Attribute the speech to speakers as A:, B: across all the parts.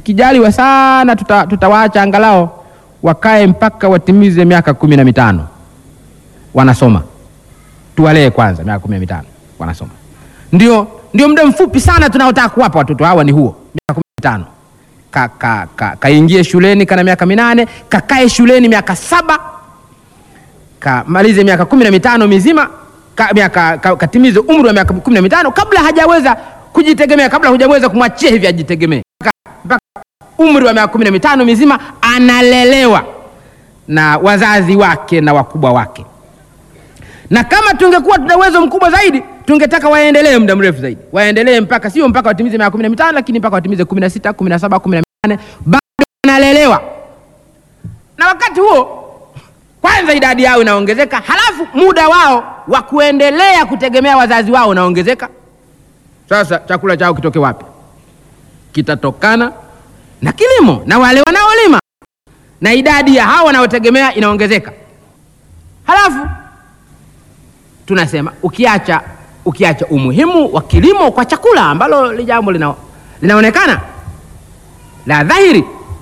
A: tukijaliwa sana tuta, tutawaacha angalau wakae mpaka watimize miaka kumi na mitano wanasoma, tuwalee kwanza miaka kumi na mitano wanasoma, ndio ndio muda mfupi sana tunaotaka kuwapa watoto hawa ni huo, miaka kumi na mitano ka, ka, ka, kaingie shuleni kana miaka minane, kakae shuleni miaka saba, kamalize miaka kumi na mitano mizima ka, miaka, ka, katimize umri wa miaka kumi na mitano kabla hajaweza kujitegemea, kabla hujaweza kumwachia hivi ajitegemee, mpaka umri wa miaka kumi na mitano mizima analelewa na wazazi wake na wakubwa wake. Na kama tungekuwa tuna uwezo mkubwa zaidi, tungetaka waendelee muda mrefu zaidi, waendelee mpaka sio mpaka watimize miaka kumi na mitano, lakini mpaka watimize kumi na sita, kumi na saba, kumi na nane, bado wanalelewa. Na wakati huo kwanza idadi yao inaongezeka, halafu muda wao wa kuendelea kutegemea wazazi wao unaongezeka. Sasa chakula chao kitoke wapi? Kitatokana na kilimo na wale wanaolima, na idadi ya hao wanaotegemea inaongezeka. Halafu tunasema ukiacha, ukiacha umuhimu wa kilimo kwa chakula ambalo li jambo lina, linaonekana la dhahiri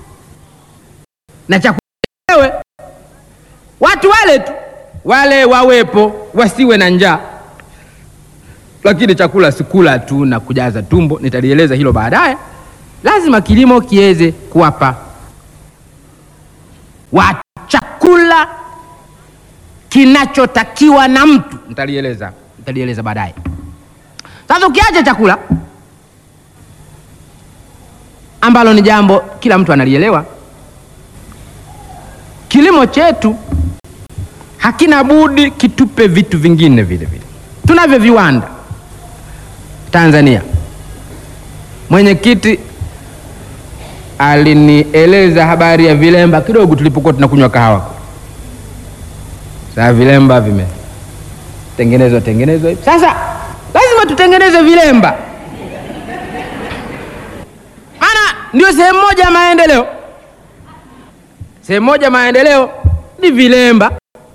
A: na chakula wenyewe, watu wale tu wale wawepo, wasiwe na njaa lakini chakula sikula tu na kujaza tumbo, nitalieleza hilo baadaye. Lazima kilimo kiweze kuwapa watu chakula kinachotakiwa na mtu, nitalieleza nitalieleza baadaye. Sasa ukiacha chakula ambalo ni jambo kila mtu analielewa, kilimo chetu hakina budi kitupe vitu vingine vile vile. Tunavyo viwanda Tanzania. Mwenyekiti alinieleza habari ya vilemba kidogo tulipokuwa tunakunywa kahawa. Sasa vilemba vimetengenezwa tengenezwa hivi. Sasa lazima tutengeneze vilemba, maana ndio sehemu moja ya maendeleo. Sehemu moja ya maendeleo ni vilemba.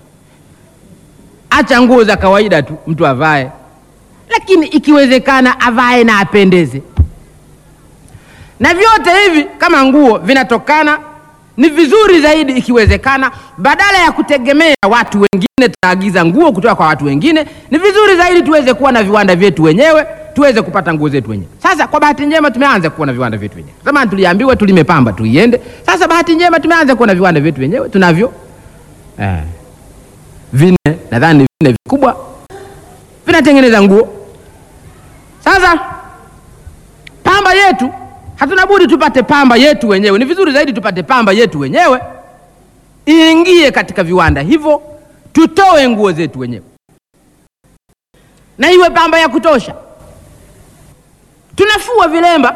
A: Acha nguo za kawaida tu mtu avae lakini ikiwezekana avae na apendeze. Na vyote hivi kama nguo vinatokana, ni vizuri zaidi ikiwezekana, badala ya kutegemea watu wengine, tunaagiza nguo kutoka kwa watu wengine, ni vizuri zaidi tuweze kuwa na viwanda vyetu wenyewe, tuweze kupata nguo zetu wenyewe. Sasa kwa bahati njema tumeanza kuwa na viwanda vyetu wenyewe. Zamani tuliambiwa tulime pamba tuiende, sasa bahati njema tumeanza kuwa na viwanda vyetu wenyewe, tunavyo eh, vinne, nadhani vinne vikubwa vinatengeneza nguo. Sasa pamba yetu hatuna budi tupate pamba yetu wenyewe. Ni vizuri zaidi tupate pamba yetu wenyewe, iingie katika viwanda hivyo, tutoe nguo zetu wenyewe, na iwe pamba ya kutosha. Tunafua vilemba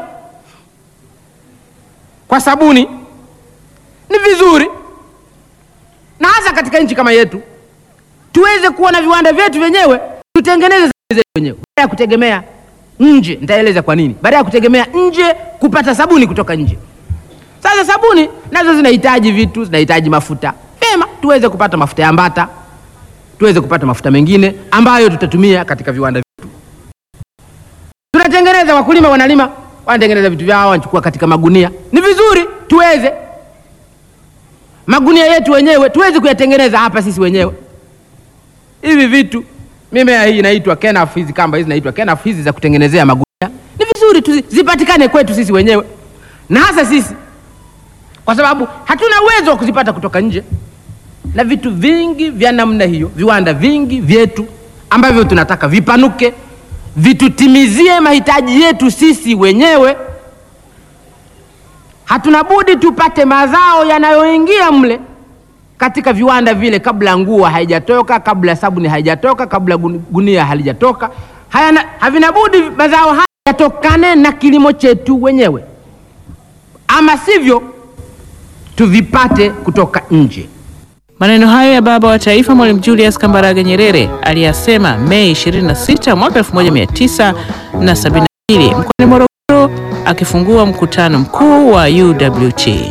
A: kwa sabuni, ni vizuri, na hasa katika nchi kama yetu, tuweze kuwa na viwanda vyetu wenyewe, tutengeneze zetu wenyewe, baada ya kutegemea nje. Nitaeleza kwa nini, baada ya kutegemea nje kupata sabuni kutoka nje. Sasa sabuni nazo zinahitaji vitu, zinahitaji mafuta. Vyema, tuweze kupata mafuta ya mbata, tuweze kupata mafuta mengine ambayo tutatumia katika viwanda vyetu. Tunatengeneza, wakulima wanalima, wanatengeneza vitu vyao, wanachukua katika magunia. Ni vizuri tuweze magunia yetu wenyewe tuweze kuyatengeneza hapa sisi wenyewe. Hivi vitu mimea hii inaitwa kenaf, hizi kamba hizi inaitwa kenaf, hizi za kutengenezea magunia ni vizuri tu zipatikane kwetu sisi wenyewe, na hasa sisi, kwa sababu hatuna uwezo wa kuzipata kutoka nje, na vitu vingi vya namna hiyo, viwanda vingi vyetu ambavyo tunataka vipanuke, vitutimizie mahitaji yetu sisi wenyewe, hatuna budi tupate mazao yanayoingia mle katika viwanda vile, kabla nguo haijatoka, kabla sabuni haijatoka, kabla gunia halijatoka. Hayana, havina budi mazao haya yatokane na kilimo chetu wenyewe, ama sivyo tuvipate kutoka nje.
B: Maneno hayo ya baba wa taifa Mwalimu Julius Kambarage Nyerere aliyasema Mei 26 mwaka 1972 mkoani Morogoro akifungua mkutano mkuu wa UWT.